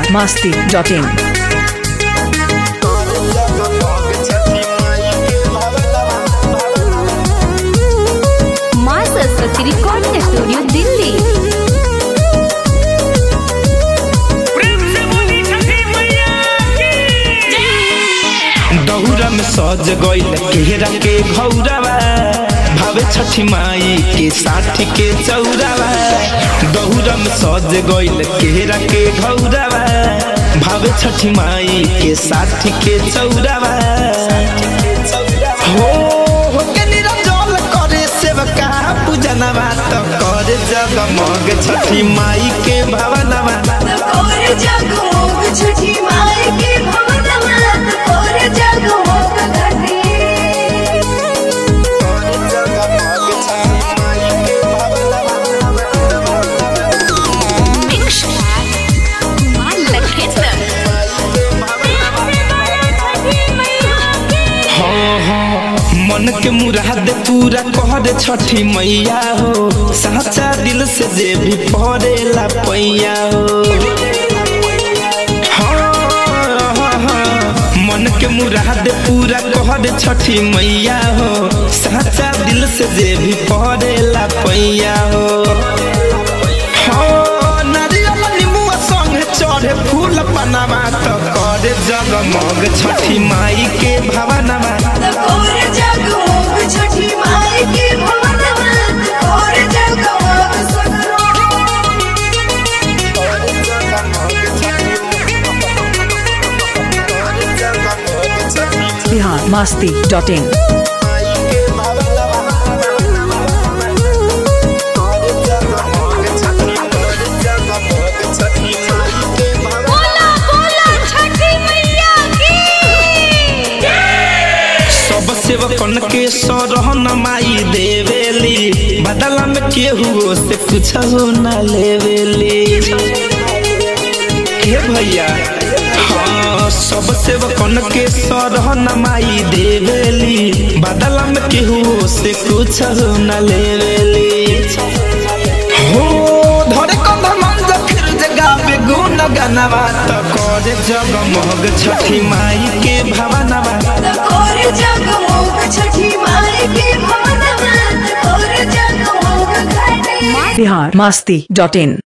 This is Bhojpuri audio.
masti.in. Maa Saraswati recording studio Delhi प्रेम से बोली छठी मैया की दौरा में सज गईल केरा के घौरावा भावे छठी माई के साथी के चौरावा दौरा में सज गईल केरा के घौरावा भावे छठी माई के साथी के चौरावा हो हो के निरंजन करे सेवका पूजनवा त करे जगमग छठी माई के भवनवा और जगमग छठी माई के भवनवा और जगमग घटे हाँ हाँ मन के मुराद पूरा कर छठी मैया हो साचा दिल से जे भी पड़ेला पैया हो हाँ, हाँ, हाँ, मन के मुराद पूरा कर छठी मैया हो साचा दिल से जे भी पड़ेला पैया हो हाँ, नारियल नींबुआ संगे चढ़े फूल पनामा तो करे जगमग छठी माई के भवनमा और जगमग छठी माई के भवनवा और जगमग सगरो Bihar masti.in. बोला बोला छठी मैया की सब सेवकन के सरहन माई देवेली बदला में केहू से कुछ न लेवेली हे भैया हाँ सब सेवकन के सरहन माई देवेली बदला में केहू से कुछ न लेवेली हो धरे कंधा मंज फिर जगावे गुण गनवा त करे जगमग छठी माई के भवनवा और जगमग छठी माई के भवनवा और जगमग घटे Bihar masti.in.